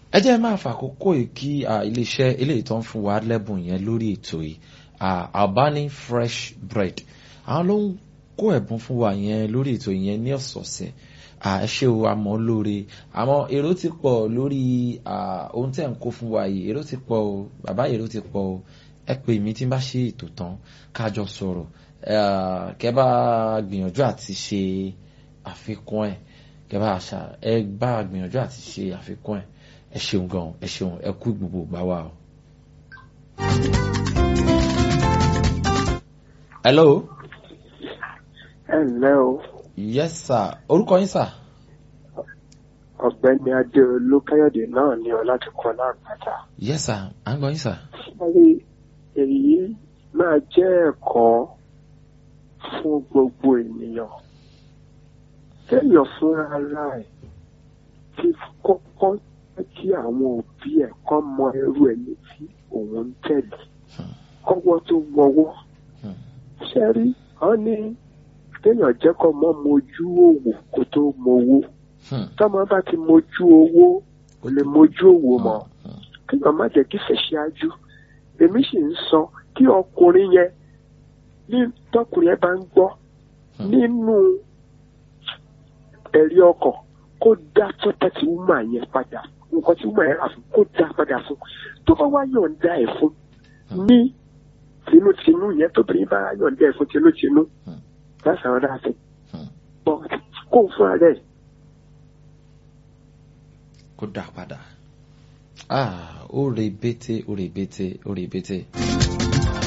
ẹ jẹ́ máa fàkókò yìí kí iléeṣẹ́ eléyìí tó ń fún wa lẹ́bùn yẹn lórí ètò yìí Albani fresh bread àwọn ló ń kó ẹ̀bùn fún wa yẹn lórí ètò yẹn ní ọ̀sọ̀ọ̀sẹ̀ ẹ ṣé o àmọ́ lóore àmọ́ èrò ti pọ̀ lórí ohun tẹ̀ ń kó fún wa yìí èrò ti pọ̀ o bàbá èrò ti pọ̀ o ẹ pè mí tí n bá ṣe ètò tán kájọ sọ̀rọ̀ kẹ́ bá gbìyànjú àti ṣe àfikún ẹ̀ kẹ́ bá ṣá ẹ bá gbìyànjú àti ṣe àfikún ẹ̀ ẹ ṣeun gan ẹ ṣeun ẹ kú gbogbo gbà wá o. hello. ẹ ǹlẹ́ o. yes sir orúkọ yín sir. ọ̀gbẹ́ni adéolú káyọ̀dé náà ní ọlátúkọ láàpáta. yes sir à ń gbọ́ yín sir. sáré èyí máa jẹ́ ẹ̀kọ́ fún gbogbo ènìyàn kéèyàn fúnra ara ẹ̀ ti kọ́kọ́ jẹ́ kí àwọn òbí ẹ̀ kọ́ mọ irú ẹni tí òun ń tẹ̀lé kọ́wọ́ tó wọwọ́ ṣe rí wọ́n ní kéèyàn jẹ́ kọ́ mọ́ mojú òwò kó tó mowó tọ́mọ bá ti mojú owó kò lè mojú òwò mọ́ kéèyàn má jẹ́ kí fẹ̀ṣíájú èmi sì ń sọ kí ọkùnrin yẹn ní tọkùnrin yẹn bá ń gbọ́ nínú ẹ̀rí ọkàn kó dá property woman yẹn padà nǹkan tí woman yẹn rà fún kó dá padà fún tó bá wá yọ̀ǹda ẹ̀ fún ní tinútinú yẹn tóbìnrin bá yọ̀ǹda ẹ̀ fún tinútinú that's another thing but kó fún ara ẹ̀. kó dá padà ah ó rebete ó rebete ó rebete.